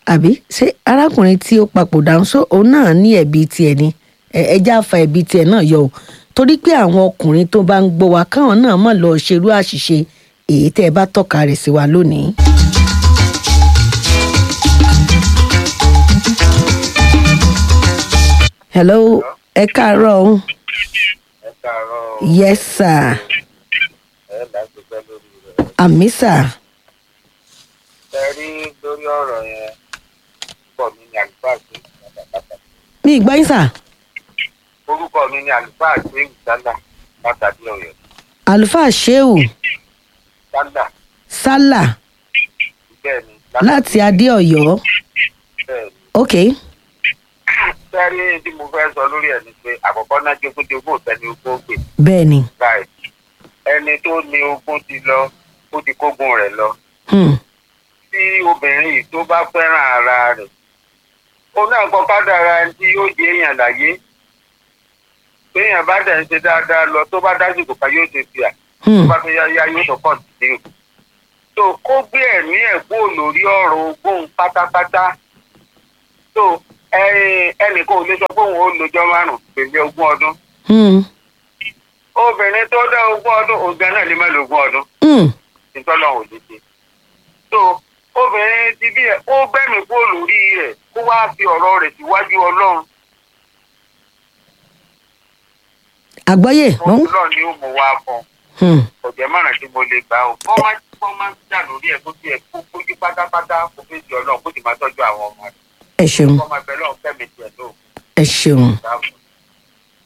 àbí ṣé arákùnrin tí ó papòdà ń sọ òun náà ní ẹ̀bi tiẹ̀ ni ẹ ẹ já fa ẹ̀bi tiẹ̀ náà yọ o torí pé àwọn ọkùnrin tó bá ń gbọ́ wa káwọn náà mọ̀ lọ ṣerú àṣìṣe èyí tẹ́ ẹ bá tọ́ka rẹ̀ sí wa lónìí. hello ẹ káàárọ̀ o ẹ káàárọ̀ yes sir ẹ lágbègbè lórí rẹ̀. àmì sir ẹ rí lórí ọ̀rọ̀ yẹn orúkọ mi ni àlùfáà sí pátápátá. mi ì gbọ́ yín sir orúkọ mi ni àlùfáà sí ìsálà látàdí ọ̀yọ́. àlùfáà sheu sálà sálà bẹ́ẹ̀ ni láti adéọyọ bẹ́ẹ̀ ni. ok sẹ́rí tí mo fẹ́ sọ lórí ẹ̀ ni pé àkọ́kọ́ náà jogúnjogún ò tẹ́ni ogún gbè bẹ́ẹ̀ ni báyìí ẹni tó ní ogún ti lọ ó ti kógun rẹ̀ lọ. hmm. tí obìnrin yìí tó bá fẹ́ràn ara rẹ̀ ó náà kọ́ kádàrá ẹni tí yóò jẹ́ èèyàn láyé téèyàn bá dẹ̀ ń ṣe dáadáa lọ tó bá dásìkò ká yóò ṣe fìyà tó Hmm. bá fẹ́ yáyá yóò tó pọ̀ sí i tó kó gbé ẹ̀mí ẹ̀ kúrò lórí ọ̀rọ̀ ogún pátápátá tó ẹnìkan ò lè sọ pé òun ó lọ́jọ́ márùn-ún pèlè ogún ọdún Hmm. obìnrin tó dá ogún ọdún òun gan náà lè má lo ogún ọdún Hmm. ìtọ́lọ̀ ò lè ṣe. so obìnrin ti bí ẹ ó gbẹ́mí kúrò lórí rẹ̀ kó wá fi ọ̀rọ̀ rẹ̀ síwájú ọlọ́run àgbọ́yé mo ń ọlọ́run ni ó mú wá fún Hmm. ọ̀jẹ̀ márùn tí mo lè gbà ó kọ́ máa kọ́ máa jà lórí ẹ̀ kó tiẹ̀ kó kójú pátápátá kó fi di ọlọ́run kó sì máa tọ́jú àwọn ọmọ rẹ̀ ẹ ṣeun kó máa bẹ lọ́run fẹ́mi tiẹ̀ tó ẹ ṣeun dáàbò.